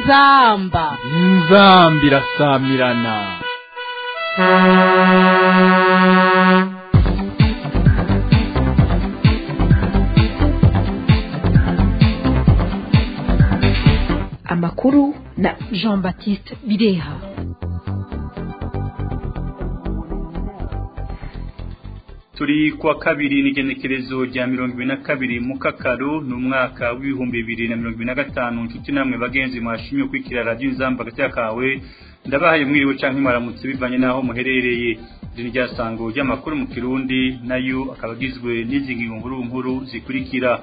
inzamba inzamba irasamirana amakuru na jean baptiste bireha turi kuwa kabiri n'igenekerezo rya mirongo ibiri na kabiri mu kakaru ni umwaka w'ibihumbi bibiri na mirongo ibiri na gatanu inshuti namwe bagenzi mwashimye kwikira radiyo inzamba hagati kawe ndabahaye mwiriwe cyangwa mwaramutse bivanye n'aho muherereye iri rya sango ry'amakuru mu kirundi nayo akaba agizwe n'izi ngingo nkuru nkuru zikurikira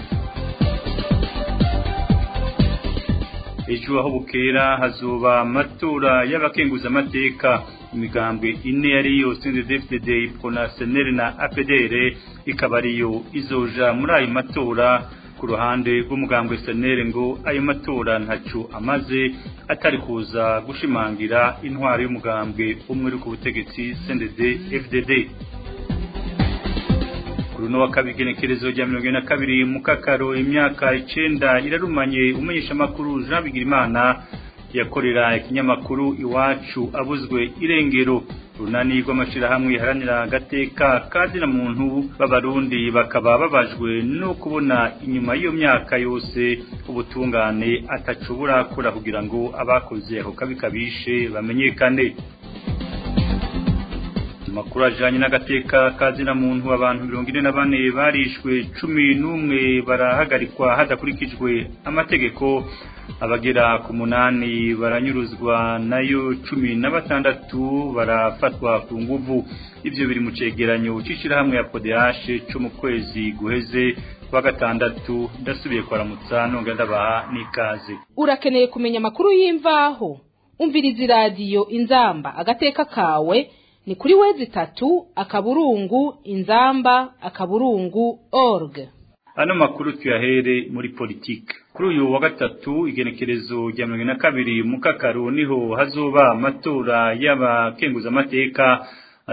ejo aho bukera hazoba amatora y'abakenguzamateka imigambwe ine yari yose ndefdd ipona seneri na apdr ikaba ariyo izoja muri ayo matora ku ruhande rw'umugambwe seneri ngo ayo matora ntacyo amaze atari kuza gushimangira intwaro y'umugambwe umwe uri ku butegetsi cndd fdd runo wa kabiri genekerezo rya mirongo ine na kabiri mu kakaro imyaka icenda irarumanye umenyesha amakuru Jean Bigirimana yakorera ikinyamakuru iwacu abuzwe irengero runani rw'amashirahamwe haranira agateka kazina muntu b'abarundi bakaba babajwe no kubona inyuma y'iyo myaka yose ubutungane atacubura kura kugira ngo abakoze ako kabi kabishe bamenyekane amakuru ajanye n'agateka kazina muntu abantu mirongo ine na bane barishwe cumi n'umwe barahagarikwa hadakurikijwe amategeko abagera ku munani baranyuruzwa nayo cumi na batandatu barafatwa ku nguvu ivyo biri mu cegeranyo c'ishirahamwe ya podehashe co mu kwezi guheze kwa gatandatu ndasubiye kwaramutsa nonga ndabaha n'ikaze urakeneye kumenya amakuru y'imvaho umviriza iradiyo inzamba agateka kawe ni kuri wezi tatu akaburungu inzamba akaburungu org ano makuru tuyahere muri politike kuri uyu wa gatatu igenekerezo rya mirongo na kabiri mu kakaru niho hazoba amatora y'abakenguzamateka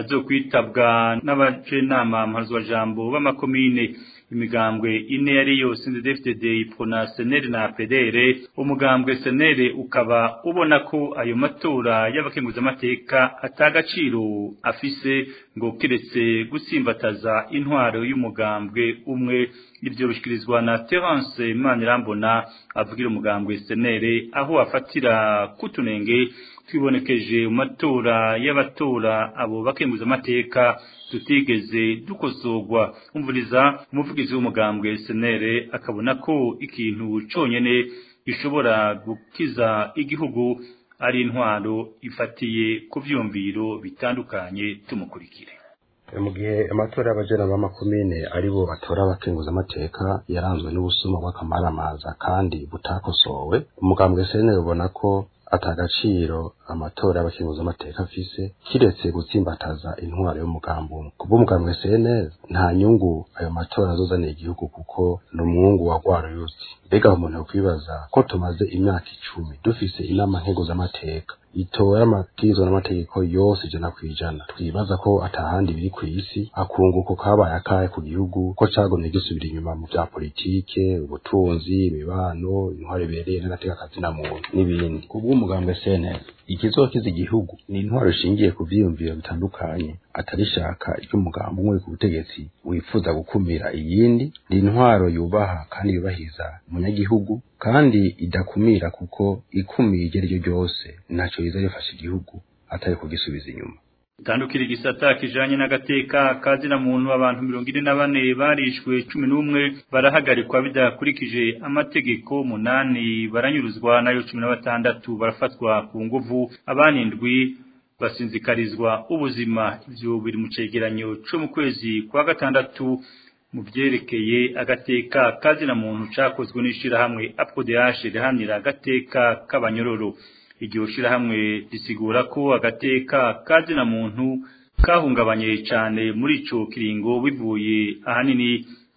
azokwitabwa n'abajenama mpuzwajambo b'amakomine imigambwe ine yari yose ndefdd ipona seneri na pedere umugambwe senere ukaba ubona ko ayo matora y'abakenguzamateka atagaciro afise ngo kiretse gusimbataza intwaro y'umugambwe umwe ibyo bishikirizwa na Terence Manirambona avugira umugambwe senere aho afatira kutunenge twibonekeje mu matora y'abatora abo bakenguza amateka tutigeze dukosorwa umvuriza umuvugizi w'umugambwe senere akabona ko ikintu conyene gishobora gukiza igihugu ari intwaro ifatiye ku vyumviro bitandukanye tumukurikire mu gihe amatora y'abajena b'amakomine ari bo batora abakenguza amateka yaranzwe n'ubusuma bw'akamaramaza kandi butakosowe umugambwe senere ubona ko atagaciro amatora y'abakenguza amateka afise kiretse gutsimbataza intwaro y'umugambi umwe kubwo umugambwe CNL nta nyungu ayo matora azozanira igihugu kuko ni umwungu wa rwaruyuzi mbega umuntu yakwibaza ko tumaze imyaka icumi dufise inama nkenguzamateka itora amabwirizwa n'amategeko yose ijana ku ijana twibaza ko atahandi biri ku isi akunguko kabaye akahe ku gihugu ko cagomye gisubira inyuma mu vya politike ubutunzi imibano intwaro ibereye n'agateka kazina muntu n'ibindi kubw'umugambwe CNL ikizokiza igihugu ni intwaro ishingiye ku vyiyumviro bitandukanye atarishaka ry'umugambi umwe ku butegetsi wifuza gukumira iyindi ni intwaro yubaha kandi yubahiza umunyagihugu kandi idakumira kuko ikumira iryo ari ryo ryose ntaco riza rifasha igihugu atari kugisubiza inyuma tandukira igisata kijanye n'agateka kazina muntu abantu mirongo ine na bane barishwe cumi n'umwe barahagarikwa bidakurikije amategeko munani baranyuruzwa nayo cumi na batandatu barafatwa ku nguvu abanindwi basinzikarizwa ubuzima ivyo biri mu cegeranyo co mu kwezi kwa gatandatu mu vyerekeye agateka kazina muntu cakozwe n'ishirahamwe APODH rihanira agateka k'abanyororo iryo shirahamwe risigura ko agateka kazina muntu kahungabanye cyane muri ico kiringo bivuye ahanini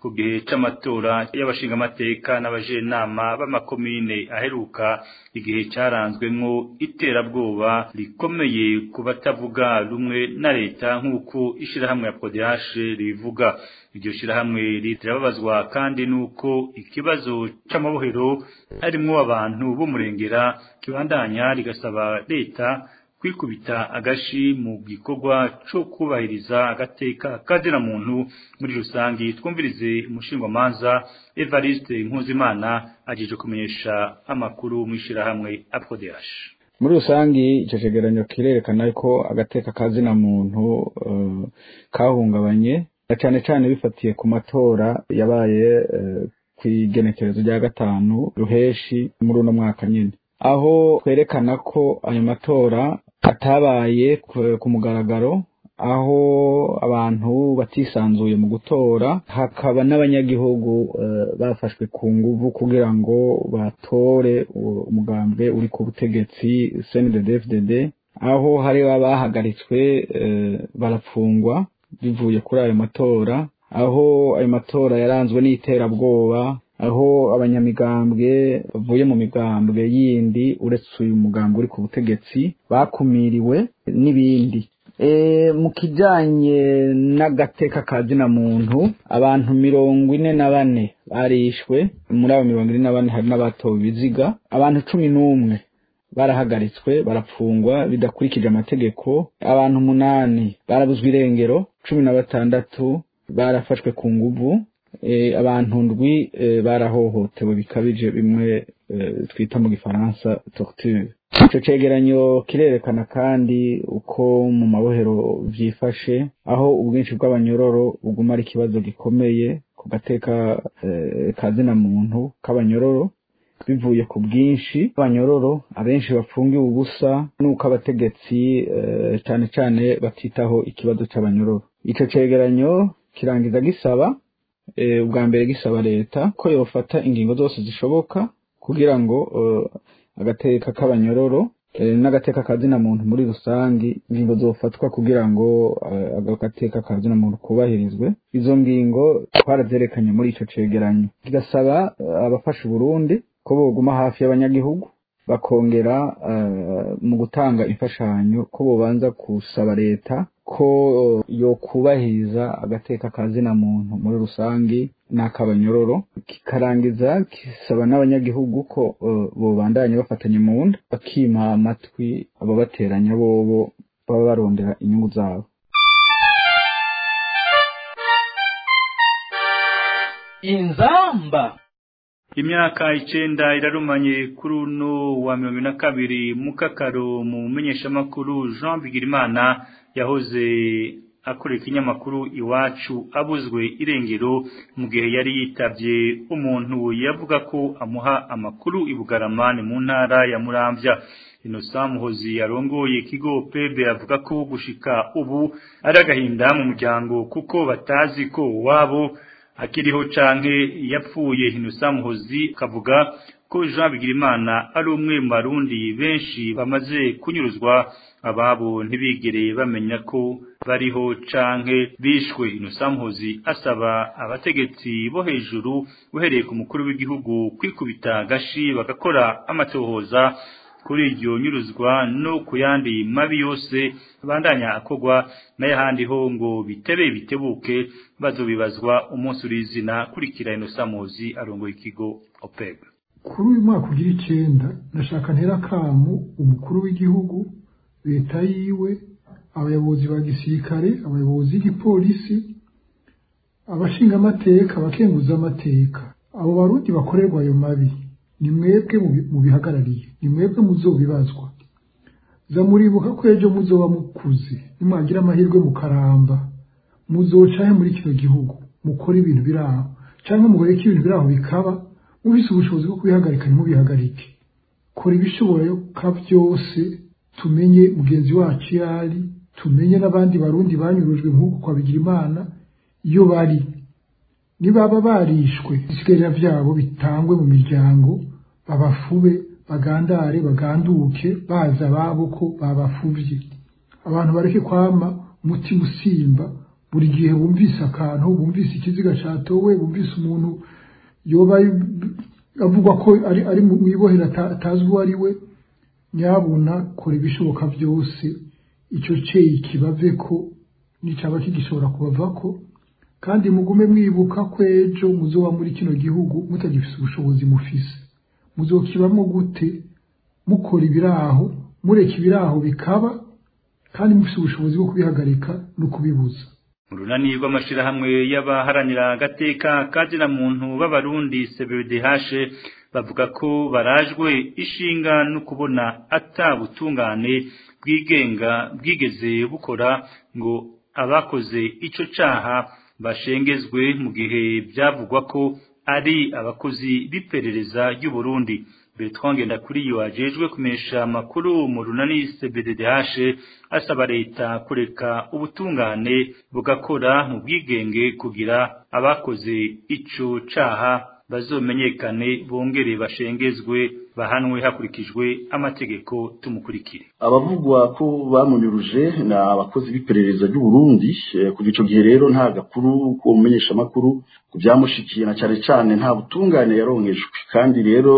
ku gihe c'amatora y'abashingamateka n'abajenama b'amakomine aheruka igihe caranzwemwo iterabwoba rikomeye ku batavuga rumwe na leta nk'uko ishirahamwe ya PODH rivuga iryo shirahamwe rirababazwa kandi nuko ikibazo c'amabohero harimwo abantu b'umurengera kibandanya rigasaba leta kwikubita agashi mu gikorwa co kubahiriza agateka kazina muntu muri rusangi twumvirize umushingwamanza Evariste Nkuzimana ajeje kumenyesha amakuru mu ishirahamwe APODH muri rusangi ico cegeranyo kirerekana ko agateka kazina muntu uh, kahungabanye na cane cane bifatiye ku matora yabaye uh, kw'igenekerezo rya gatanu ruheshi muri uno mwaka nyene aho twerekana ko ayo matora atabaye ku mugaragaro aho abantu batisanzuye mu gutora hakaba n'abanyagihugu bafashwe ku nguvu kugira ngo batore umugambwe uri ku butegetsi CNDD-FDD aho hari abahagaritswe barapfungwa bivuye kuri ayo matora aho ayo matora yaranzwe n'iterabwoba aho abanyamigambwe bavuye mu migambwe yindi uretse uyu mugambwe uri ku butegetsi bakumiriwe n'ibindi mu kijyanye n'agateka ka zina muntu abantu mirongo ine na bane barishwe muri abo mirongo ine na bane hari n'abatowe ibiziga abantu cumi n'umwe barahagaritswe barapfungwa bidakurikije amategeko abantu umunani barabuzwa irengero cumi na batandatu barafashwe ku nguvu abantu ndwi barahohotewe bikabije bimwe twita mu gifaransa torture icyo cegeranyo kirerekana kandi uko mu mabohero vyifashe aho ubwinshi bw'abanyororo buguma ari ikibazo gikomeye ku gateka kazina muntu k'abanyororo bivuye ku bwinshi bw'abanyororo abenshi bafungiwe ubusa n'uko abategetsi cane cane batitaho ikibazo c'abanyororo ico cegeranyo kirangiza gisaba ubwa mbere gisaba leta ko yofata ingingo zose zishoboka kugira ngo agateka k'abanyororo n'agateka ka zina muntu muri rusange ingingo zofatwa kugira ngo agateka ka zina muntu kubahirizwe izo ngingo twarazerekanye muri ico cegeranyo kigasaba abafasha Burundi ko boguma hafi y'abanyagihugu bakongera mu gutanga imfashanyo ko bobanza gusaba leta ko yo kubahiriza agateka ka zina muntu muri rusange n'akabanyororo kikarangiza kisaba n'abanyagihugu ko bobandanya bafatanye mu nda bakima amatwi ababateranya bobo baba barondera inyungu zabo inzamba imyaka icenda irarumanye kuri uno wa mirongo na kabiri mukakaro mu menyeshamakuru Jean Bigirimana yahoze akorera ikinyamakuru iwacu abuzwe irengero mu gihe yari yitavye umuntu yavuga ko amuha amakuru ibugaramane mu ntara ya Muramvya Innocent Muhozi yarongoye ikigo Pebe avuga ko gushika ubu ari agahinda mu muryango kuko batazi ko wabo akiriho canke yapfuye Innocent Muhozi kavuga ko Jean Bigirimana ari umwe mu barundi benshi bamaze kunyuruzwa ababo ntibigere bamenya ko bariho canke bishwe Innocent Muhozi asaba abategetsi bo hejuru uhereye ku mukuru w'igihugu kwikubita gashi bagakora amatohoza kuri iryo nyuruzwa no ku yandi mabi yose bandanya akogwa n'ayahandi ho ngo bitebe bitebuke bazobibazwa umunsi urizina kurikira Innocent Muhozi arongoye ikigo OPEB kuri uyu mwaka ugira icenda ndashaka ntera akamu umukuru w'igihugu leta yiwe abayobozi ba gisirikare abayobozi b'igipolisi abashingamateka abakenguza amateka abo barundi bakorerwa ayo mabi ni mwebwe mubihagarariye ni mwebwe muzobibazwa za muribuka ko ejo muzoba mukuze nimwagira amahirwe mukaramba muzocahe muri kino gihugu mukora ibintu biri aho cyangwa mugoreke ibintu biri aho bikaba mubise ubushobozi bwo kubihagarika ntimubihagarike kora ibishoboka byose tumenye mugenzi wacu iyo ari tumenye n'abandi barundi banyurujwe nk'uko kwabigira imana iyo bari nibaba barishwe isigarira byabo bitangwe mu miryango babafube bagandare baganduke baza ababo ko babafuvye abantu bareke kwama umutima usimba buri gihe bumvise akantu bumvise ikiziga catowe bumvise umuntu yoba avugwa ko ari ari mu ibohera atazi uwo ari we nyabuna kora ibishoboka byose icyo ceyi kibave ko nicaba kigishobora kubavako kandi mugume mwibuka ko ejo muzoba muri kino gihugu mutagifise ubushobozi mufise muzokibamo gute mukora ibiraho mureka ibiraho bikaba kandi mufise ubushobozi bwo kubihagarika no kubibuza urunani rw'amashirahamwe y'abaharanira agateka kazina muntu b'abarundi CBDH bavuga ko barajwe ishinga no kubona atabutungane bwigenga bwigeze bukora ngo abakoze ico caha bashengezwe mu gihe byavugwa ko ari abakozi b'iperereza ry'u Burundi Bertrand Ngendakuriyo ajejwe kumesha makuru mu runani CBDH asaba leta kureka ubutungane bugakora mu bwigenge kugira abakoze ico caha bazomenyekane bongere bashengezwe bahanwe hakurikijwe amategeko tumukurikire abavugwa ko bamunyuruje na abakozi b'iperereza ry'u Burundi kuva ico gihe rero nta gakuru ko mumenyesha makuru kubyamushikiye na cyane cyane nta butungane yaronkejwe kandi rero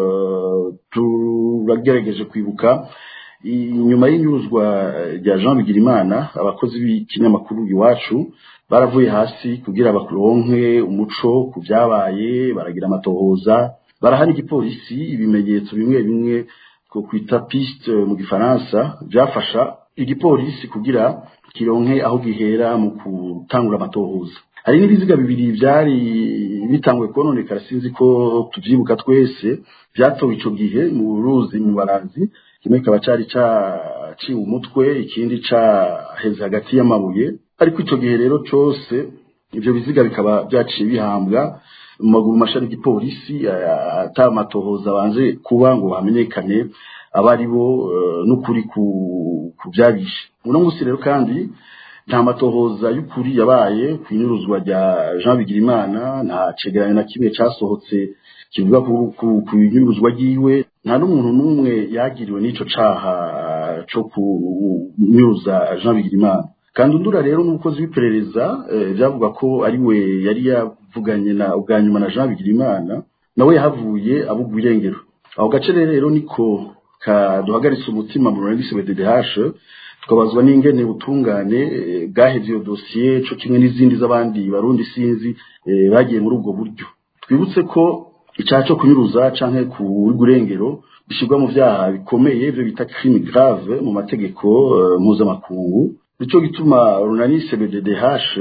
turagerageje kwibuka inyuma y'inyuruzwa rya Jean Bigirimana abakozi b'ikinyamakuru iwacu baravuye hasi kugira bakuronke umuco ku byabaye baragira amatohoza barahana igipolisi ibimenyetso bimwe bimwe ko kwita piste mu gifaransa byafasha igipolisi kugira kironke aho gihera mu gutangura amatohoza hari n'ibiziga bibiri byari bitangwe kononekara sinzi ko tuvyibuka twese byatowe ico gihe mu ruzi mu baranzi kimwe kikaba cari caciwe umutwe ikindi caheze hagati y'amabuye ariko ico gihe rero cose ivyo biziga bikaba byaciye bihambwa mu maguru mashari y'igipolisi ata amatohoza banze kuba ngo hamenyekane aba ari bo n'ukuri ku byabishe uno munsi rero kandi nta matohoza y'ukuri yabaye ku inyuruzwa rya Jean Bigirimana nta cegeranyo na kimwe casohotse kivuga ku inyuruzwa ryiwe nta n'umuntu n'umwe yagiriwe n'ico caha co kunyuruza Jean Bigirimana kandi undura rero n'umukozi w'iperereza byavuga ko ari we yari yavuganye na ubwa nyuma na Jean Bigirimana nawe yahavuye abugwa irengero aho gace rero niko kaduhagaritse umutima mu runani CBDH tukabazwa n'ingene butungane bwahevye iyo dosiye co kimwe n'izindi z'abandi barundi sinzi bagiye muri ubwo buryo twibutse ko icyaha cyo kunyuruza canke ku rw'urengero bishyirwa mu byaha bikomeye byo bita crime grave mu mategeko mpuzamakungu nico gituma runani CBDH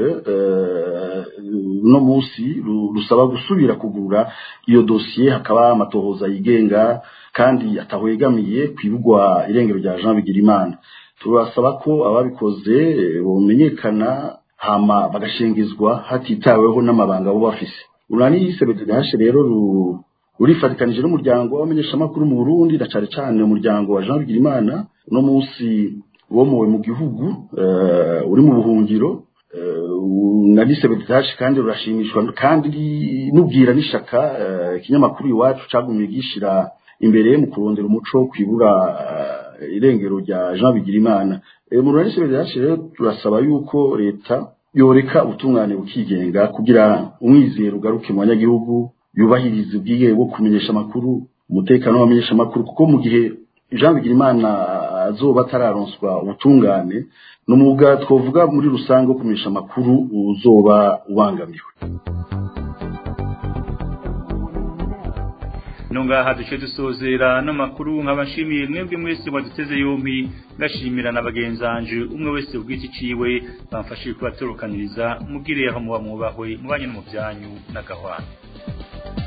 no munsi rusaba gusubira kugura iyo dosiye hakaba amatohoza yigenga kandi atahwegamiye kwibugwa irengero rya Jean Bigirimana turasaba ko ababikoze bomenyekana hama bagashengezwa hatitaweho n'amabanga bo bafise urani CBDH rero urifatikanije n'umuryango w'abamenyeshamakuru mu Burundi na cane cane umuryango wa Jean Bigirimana no munsi womowe mu gihugu uri mu buhungiro na CBDH kandi rurashimishwa kandi nubwira n'ishaka ikinyamakuru iwacu cagumye gishira imbere mu kurondera umuco kwibura irengero rya Jean Bigirimana mu runani CBDH rero turasaba yuko leta yoreka ubutungane bukigenga kugira umwizero ugaruke mu banyagihugu yubahiriza ubwigenge bwo kumenyesha amakuru umutekano w'abamenyesha amakuru kuko mu gihe Jean Bigirimana azoba atararonswa ubutungane n'umwuga twovuga muri rusange wo kumenyesha amakuru uzoba ubangamiwe nongaha duce dusozera no makuru nkabashimiye mwebwe mwese mwaduteze yompi ngashimira na bagenzanje umwe wese ubwiti ciwe bamfashije kubatorokaniriza mugire aho muba mwubahwe mubanye no mu byanyu n'agahwana